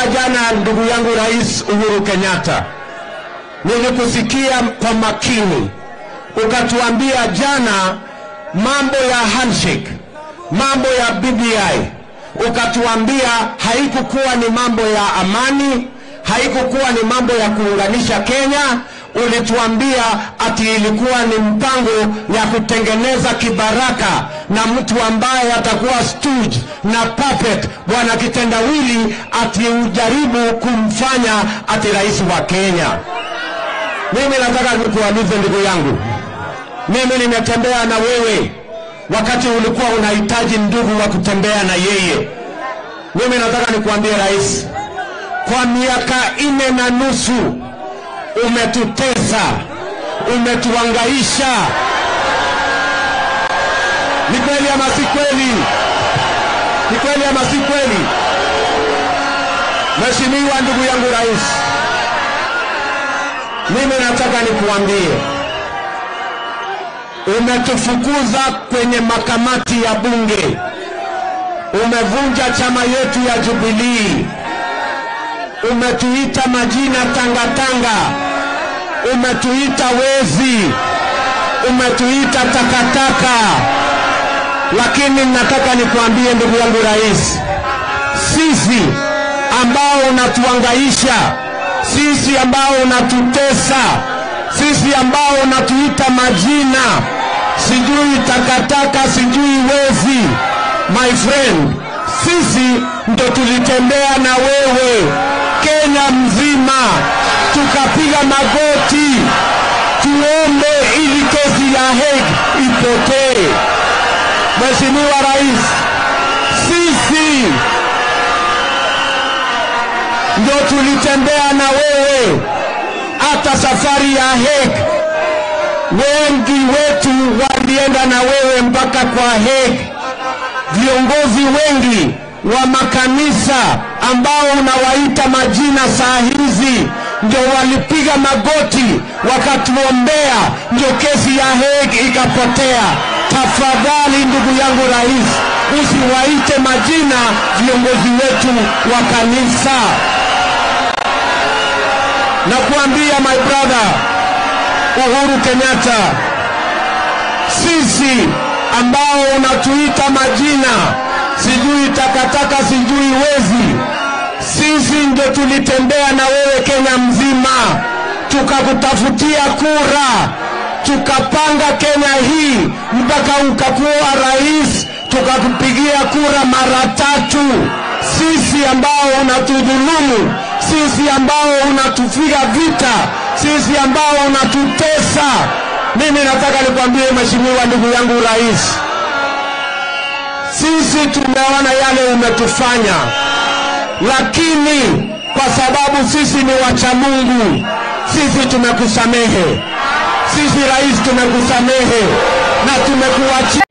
nilikusikia jana, ndugu yangu Rais Uhuru Kenyatta, nilikusikia kwa makini, ukatuambia jana mambo ya handshake, mambo ya BBI, ukatuambia haikukuwa ni mambo ya amani, haikukuwa ni mambo ya kuunganisha Kenya. Ulituambia ati ilikuwa ni mpango ya kutengeneza kibaraka na mtu ambaye atakuwa stooge na puppet, bwana kitendawili, ati ujaribu kumfanya ati rais wa Kenya. Mimi nataka nikuulize ndugu yangu, mimi nimetembea na wewe wakati ulikuwa unahitaji ndugu wa kutembea na yeye. Mimi nataka nikuambie rais, kwa miaka nne na nusu umetutesa, umetuangaisha. Ni kweli ama si kweli? Ni kweli ama si kweli? Mheshimiwa ndugu yangu rais, mimi nataka nikuambie, umetufukuza kwenye makamati ya bunge, umevunja chama yetu ya Jubilii, umetuita majina tangatanga, umetuita wezi, umetuita takataka. Lakini nataka nikuambie ndugu yangu rais, sisi ambao unatuangaisha, sisi ambao unatutesa, sisi ambao unatuita majina, sijui takataka, sijui wezi, my friend, sisi ndo tulitembea na wewe Kenya mzima, tukapiga magoti tuombe ili kesi ya Hague ipotee. Mheshimiwa Rais, sisi ndio tulitembea na wewe hata safari ya Hague. Wengi wetu walienda na wewe mpaka kwa Hague. Viongozi wengi wa makanisa ambao unawaita majina saa hizi ndio walipiga magoti wakatuombea, ndio kesi ya Hague ikapotea. Tafadhali ndugu yangu rais, usiwaite majina viongozi wetu wa kanisa. Na kuambia my brother Uhuru Kenyatta, sisi ambao unatuita majina sijui takataka, sijui wezi, sisi ndio tulitembea na wewe Kenya mzima, tukakutafutia kura, tukapanga Kenya hii mpaka ukakuwa rais, tukakupigia kura mara tatu. Sisi ambao unatudhulumu, sisi ambao unatupiga vita, sisi ambao unatutesa. Mimi nataka nikwambie mheshimiwa, ndugu yangu rais, sisi tumeona yale umetufanya, lakini kwa sababu sisi ni wacha Mungu, sisi tumekusamehe. Sisi rais, tumekusamehe na tumekuachia